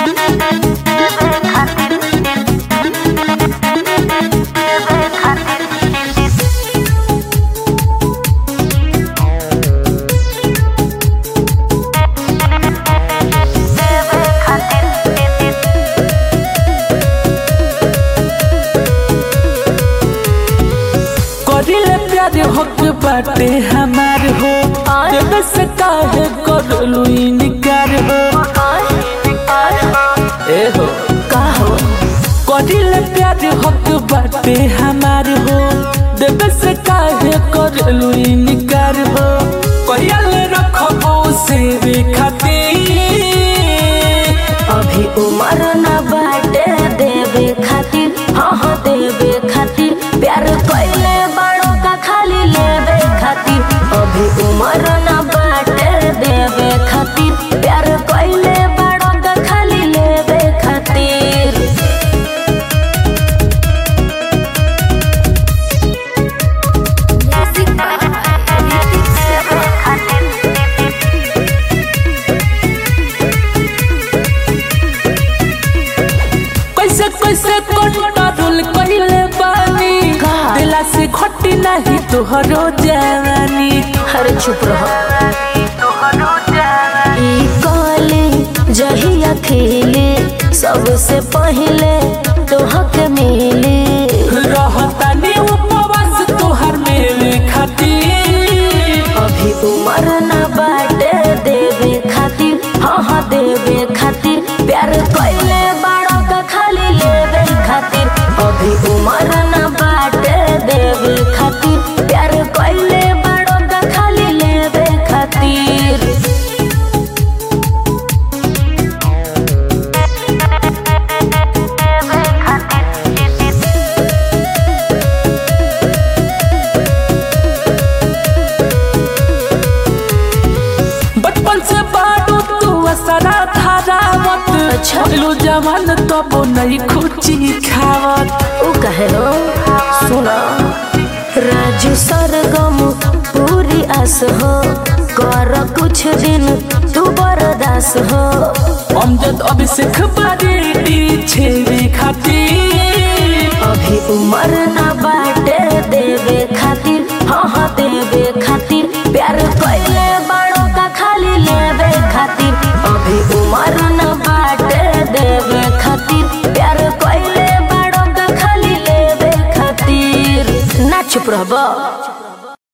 करिले प्यार हक बाटे हमार हो जब से काहे करलू इनकार हो ए हो का हो करिले प्यार हक बाटे हमार हो जब से काहे करलू इनकार हो कहियल रखबो से खातिर अभी उम्र न बाटे देवे खातिर हाँ हाँ देवे खातिर प्यार कैले बड़ों का खाली लेवे खातिर अभी उम्र न बाटे देवे खातिर प्यार कैले बड़ों का खाली लेवे खातिर कैसे कैसे कंट्रोल कइले बानी का? दिला से खटी नहीं तोहरो जवानी हर चुप रहो ई कली जहिया खिली सबसे पहले तोहके मिली रहतानी उपवास तोहर मेरे खातिर अभी उम्र न बाटे देवे खातिर हाँ हाँ देवे खातिर प्यार कैले बड़ों का खाली लेवे खातिर अभी उम्र न बाटे देवे खातिर प्यार कैले बड़ों का खाली लेवे खातिर बचपन से बाडू तू असरा धारावत अच्छा। लो जवान तब नहीं खुची खावत उ कहे हो सुना राजू सरगम पूरी आस हो कर कुछ दिन तू बर्दास हो अमजद अभिषेक बारी छेवे खातिर अभी उम्र न बाटे देवे खातिर हाँ हाँ देवे खातिर प्यार कैले बड़ों का खाली लेवे खातिर अभी उम्र न बाटे देवे खातिर प्यार कैले बड़ों का खाली लेवे खातिर ना चुप रहबो